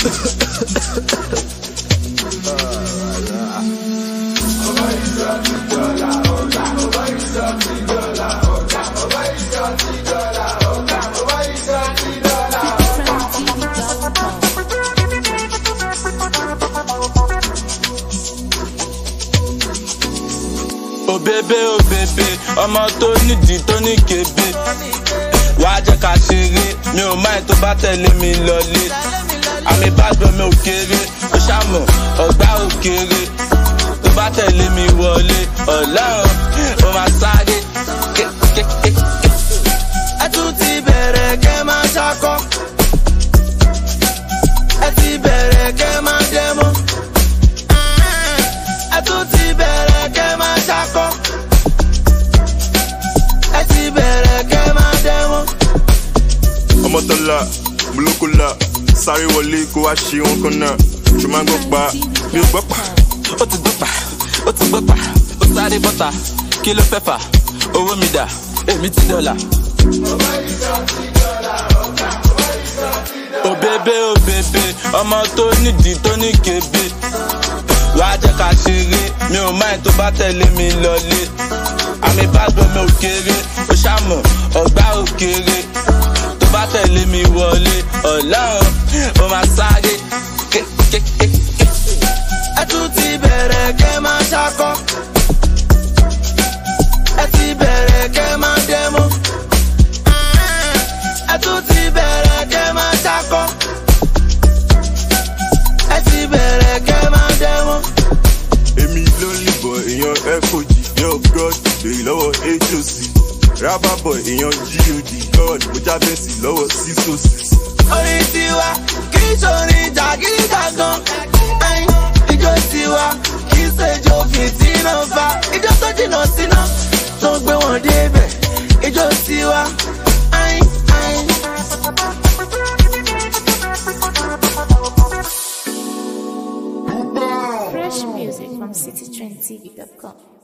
òbébé òbébé ọmọ tó nídìí tó ní kébé wàá jẹ́ ká ṣeré mi ò máa tó bá tẹ̀lé mi lọlé àmì bàgbọ́ mi ò kéré ó ṣàmọ̀ ọ̀gbá ò kéré tó bá tẹ̀lé mi wọlé ọ̀làrun ó máa sáré kékékéké. ẹ tún ti bẹ̀rẹ̀ kẹ́ máa ṣakọ́ ẹ ti bẹ̀rẹ̀ kẹ́ máa dẹ́mọ́ ẹ tún ti bẹ̀rẹ̀ kẹ́ máa ṣakọ́ ẹ ti bẹ̀rẹ̀ kẹ́ máa dẹ́mọ́. ọmọtọ́lá mùlókòlá sáré wọlé kó wá ṣe wọn kan náà ṣùgbọ́n máa ń gbọ́ pa mi ò gbọ́ pa. ó ti gbọ́ pa ó ti gbọ́ pa ó sáré bọ́ta kí ló fẹ́ fà owó mi dà èmi ti dọ́là. òbébé òbébé ọmọ tó nídìí tó ní kébé wàá jẹ́ ká ṣeré mi ò máa tó bá tẹ̀lé mi lọlé àmì bàgbọ́ mi ò kéré ó ṣàmọ̀ ọ̀gbá ò kéré tó bá tẹ̀lé mi wọlé ọ̀làrun ó máa sáré kékékéké. ẹ tún ti bẹ̀rẹ̀ kẹ́ máa ṣakọ́ ẹ ti bẹ̀rẹ̀ kẹ́ máa dẹ́mọ́ ẹ tún ti bẹ̀rẹ̀ kẹ́ máa ṣakọ́ ẹ ti bẹ̀rẹ̀ kẹ́ máa dẹ́mọ́. èmi ló ń lìbọ̀ èèyàn foj yóò god lèyí lọ́wọ́ hoc rábàbọ̀ èèyàn god god mo jábẹ́sì lọ́wọ́ sísòsì. orin tiwa kì í ṣorin jàgídíjàgan ẹyin ijó tiwa kì í ṣèjó fìtínà fa ijó tó jìnnà síná tó ń gbé wọn débẹ̀ ijó tiwa ẹyin ẹyin. Fresh music from citytrendtv.com.